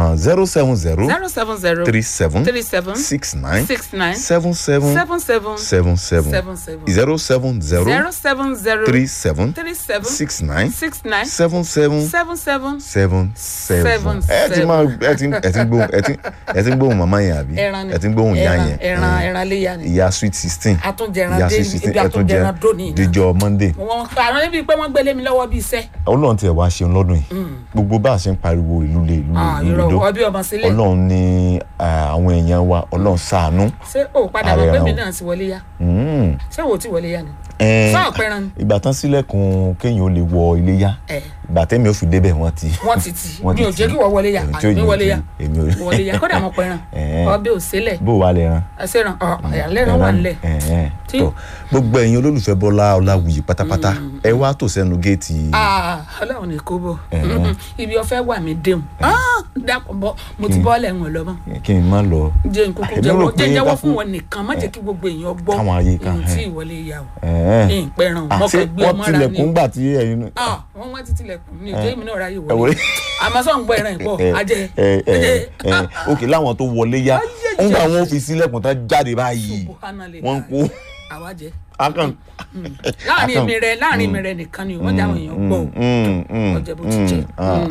zero seven zero zero seven zero three seven three seven six nine six nine seven seven seven seven seven seven seven seven zero seven zero zero seven zero three seven three seven six nine six nine seven seven seven seven seven Seven, seven ẹ ti seven. máa ẹ ti ẹ ti ń gbóhùn ẹ ti ẹ ti ń gbóhùn màmá yẹn àbí ẹran ni ẹ ti ń gbóhùn ìyá ẹran yẹn ẹran ẹ, ẹran léya ni ìyá sweet sixteen àtúnjẹran ìyá dé sweet sixteen ibi ẹ tún jẹ àtúnjẹran dóni náà díjọ monday wọn àwọn níbi pé wọn gbélé mi lọ́wọ́ bíi iṣẹ́ ọlọ́run tiẹ̀ wá ṣeun lọ́dún yìí gbogbo bá a ṣe ń pariwo ìlú lé ìlú lé Ah, ìlú irọ́ lé ọbí ọmọ sílẹ̀ ọlọ́run ní ah, àwọn èèyàn wa ọlọ́run ṣàánú ṣé o padà Ààrẹ mọ̀ pé ẹran mi o. náà ti wọlé yá Mm. ṣé wo ti wọlé yá ni Eh, Sọ ọ̀pẹran ni. ìgbà tán sílẹ̀kùn kéèyàn ó lè wọ iléyá ẹ ìgbà tẹ́mi ò fi débẹ̀ wọ́n ti wọ́n ti tì wọ́n mi ò ti jẹ́ tì. kí wọ́n wọlé yá Èmi tí ò àmì yẹ wọlé yá kí- èmi ò wọlé yá kódà mọ̀ pẹ̀ràn Eh. ọbẹ̀ òsèlẹ̀ bó wà lẹ́ran ẹsẹ̀ràn ẹ̀lẹ́ràn wà nílẹ̀ Tí- tó gbogbo ẹ̀yin olólùfẹ́ bọ́lá ọláwùyí pátápátá ẹ wá tò sẹ́nu géètì Ah, ọlọ́run ní kó bọ̀ Eh. ibi ọ̀fẹ́ wà mí déhùn dákun bọ́ mo ti bọ́ lẹ́wọ̀n lọ́mọ kí n má lọ jẹ́ n kúkú Èmi rò jẹ́wọ́ pé jẹ́ jẹ́wọ́ ká fún fún- wọn nìkan má jẹ́ kí gbogbo èèyàn gbọ́ Káwọn ayé kan, ohun tí eh. ìwọlé yà o Eh. ìpẹ̀ràn Ah, mọ́ ṣé kàn gbé wọ́n ọmọ ra tilẹ̀kùn ni gbà tí ẹ̀yin náà Ah, wọ́n wá títí lẹ̀kùn ní ìjẹ́ ìmínú ọ̀rá yìí ẹ wọlé wọlé. àmọ́ sọ̀ ń gbọ́ ẹran ìpọ̀ ẹ ajẹ́ ẹ ẹ ẹ òkè láwọn tó wọlé yá Ayé ńgbà jẹ́. wọn fi sílẹ̀kùn tán jáde báyìí Subhanallah. wọ́n ń kó àwa jẹ́ akàn. láàrin akàn- èmi rẹ láàrin èmi rẹ nìkan ni wọ́n jáwé èèyàn gbọ́ o ọjọ́ bó ti jẹ́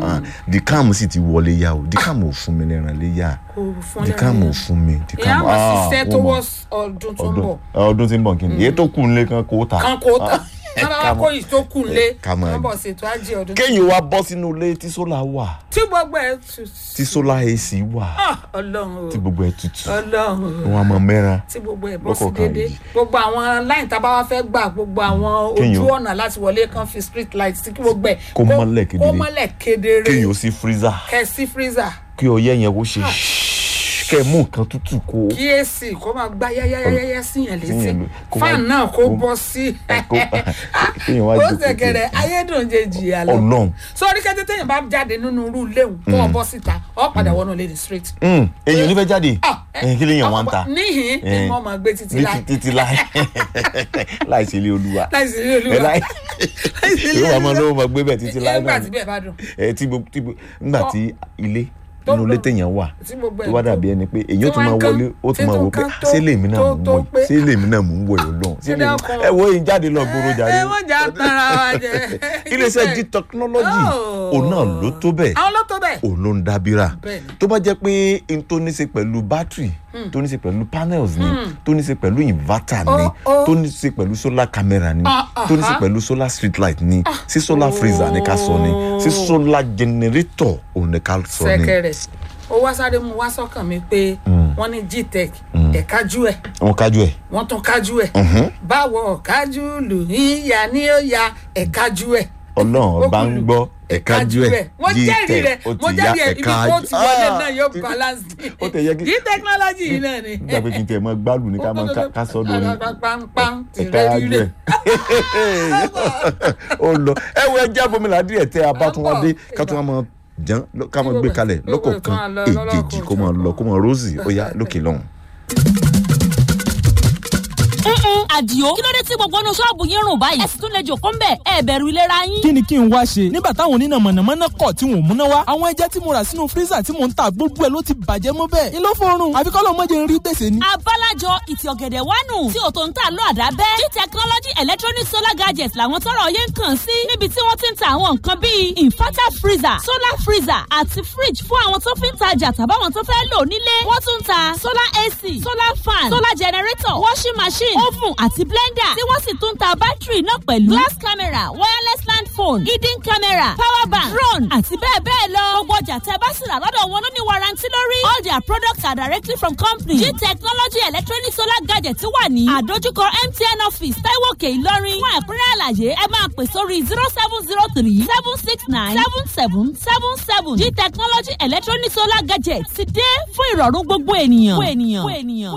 dikam sì ti wọlé yá o dikam ò fún mi lẹ́ran lé yá kò fún dikam ò lẹ́rìn fún mi ìyá dikam àwọn ṣiṣẹ́ ó tó mọ̀. wọ́ ọdún tó ń bọ̀ ọdún ọdún tí ń bọ̀ kí ni èyí tó kù nílé kan kó ta. kan kó tán ẹ náà ká wá mọ̀. kó yìí tó kù lé ká mọ̀. wọ́n bọ̀ ṣètò ajé ọdún kéèyàn wá bọ́ sínú ilé tí sólà wà tí gbogbo ẹ̀ tù tí sólà ac wà Ah, ọlọ́run o tí gbogbo ẹ̀ tutù ọlọ́run o wọn a mọ mẹ́ran. tí gbogbo ẹ̀ bọ́ sí Lọ́kọ̀ọ̀kan déédéé yìí. gbogbo àwọn láyìn tá a bá wá fẹ́ gbà gbogbo àwọn Kéèyàn- ojú ọ̀nà láti wọlé kan fi street light sí kí gbogbo ẹ̀ Kó mọ́lẹ̀ kedere. kó mọ́lẹ̀ kedere kéèyàn ó sí freezer kẹ́ sí freezer kí ọyẹ́ yẹn kó ṣe kẹ́ mú nǹkan tútù kó. kí èsì kó máa gbá yáyáyáyá síyàn létí Síyàn lé- kó fan máa- náà kó kó- bọ́ sí kó- kéèyàn wá ó jókòó ṣẹ̀kẹ̀rẹ̀ ayédùnjẹjì àlọ́ Ọlọ́run. sórí kẹ́tẹ́ téèyàn bá jáde nínú irú léwu tó wọ́n bọ́ síta ọ̀ padà wọnú lady straight. Mm, èyàn ò ní fẹ́ jáde Ah, Eh, kí lèèyàn wá ń ta níhìn ni Eh, wọ́n máa gbé títí ní láì ti- títí láì láì ṣe ilé olúwa láìsí ilé ẹ olúwa láì láìsí ilé yóò wá máa olúwa lówó máa gbé bẹ́ẹ̀ títí láì nígbà náà tí ni. bẹ́ẹ̀ bá dùn ẹ tí gbogbo tí gbogbo nígbà Tó- tí ilé tó nínú ilé lọ- téèyàn wà tí gbogbo ẹ̀ tó wá dàbí ẹni pé èyàn tí tó máa wọ́n ń kán, wọlé ó tí tún máa tó wọ ń pé kán "Ah, tó- ṣé lèmi náà tó- mú tó wọ̀ pé- yìí ṣé lèmi náà mú wọ̀ yìí lọ́hùn ṣé Ṣé lèmi dákun? ẹ wo èyí jáde lọ gbòòrò jàre ẹ wọ́n jà tara wa jẹ iléeṣẹ́ g technology Oh. òun náà ló tó bẹ́ẹ̀ àwọn ló tó bẹ́ẹ̀ òun ló ń dábìrà Bẹ́ẹ̀ni. tó bá jẹ́ pé n tó ní ṣe pẹ̀lú bátìrì tó ní ṣe pẹ̀lú panels ni tó ní ṣe pẹ̀lú inverter ni Oh, oh. tó ní ṣe pẹ̀lú solar camera ni Ah, tó ní ṣe aha. pẹ̀lú solar street light ni sí solar freezer ní ká sọ ni sí solar generator òun ní ká sọ ni sẹ̀kẹ̀rẹ̀ ó wá sáré mu wá sọ́kàn mi pé wọ́n ní gtech ẹ̀ka jú ẹ̀ wọn kájú ẹ̀ wọ́n tún kájú ẹ̀ báwo kájú lù ń ya ní ó ya ẹ̀ka jú ẹ̀ ọlọ́run ọba ń gbọ́ ẹ̀ka jú ẹ̀ wọ́n jẹ́rìí rẹ̀ ó wọ́n ti ya jẹ́rìí ẹ̀ ibi ẹ̀ka tó ti wọlé Ah! náà yóò balance ó tẹ̀ yẹ kí- kí technology yìí náà ni. nígbà pé kí n tẹ̀ mọ́ gbálù ní ká máa ká- ká sọ́ lórí pam ti ẹ̀ka rẹ́ jú rírẹ̀. ẹ̀ ó lọ ẹ wo ẹjẹ abomila díẹ̀ tẹ abátúwádé ká tún wá máa jẹun ká máa gbé kalẹ̀ Gbogbo ẹ̀ lọ́kọ̀ọ̀kan kan lọ èjèèjì kó máa lọ kó máa rosy ó yá lókè lọ́hùn. Mm-mm, àdìo kí ló dé tí gbogbo inú ṣọ́ọ̀bù yín rùn báyìí ẹ sì tún lè jòkó ńbẹ̀ ẹ bẹ̀rù ìlera yín. kí ni kí n wá ṣe nígbà táwọn oníná mọ̀nàmọ́ná kọ̀ tí wọ́n múná wá àwọn ẹja tí mo rà sínú fírísà tí mò ń ta gbogbo ẹ̀ ló ti bàjẹ́ mọ́ bẹ́ẹ̀ ni ló fọrùn àfi kọ́ ló mọ̀ jẹ́ ń rí gbèsè ni. abálájọ ìtì ọ̀gẹ̀dẹ̀ wánu tí òtò ń tà lọ àdábẹ́ g technology electronic solar gadgets làwọn tọrọ yẹn ń kàn sí níbi tí wọ́n ti ń ta àwọn nǹkan bíi inverter freezer solar freezer àti fridge fún àwọn tó fi ń tajà tàbáwọn tó fẹ́ lò nílé wọ́n tún ń ta solar ac solar fan solar generator washing machine oven àti blender tí wọ́n sì tún ń ta bátìrì náà pẹ̀lú glass camera wireless land phone hidden camera power bank drone àti bẹ́ẹ̀ bẹ́ẹ̀ lọ gbogbo ọjà tẹ́ bá sì rà lọ́dọ̀ wọn ló ní warranty lórí all their products are directly from company g technology electronic solar gadget wà ní àdójúkọ mtn office taiwoke ìlọrin fún ẹ̀kúnrẹ́ àlàyé ẹ máa pè sórí zero seven zero three seven six nine seven seven seven seven g technology electronic solar gadget ti dé fún ìrọ̀rùn gbogbo ènìyàn. Gbogbo ènìyàn.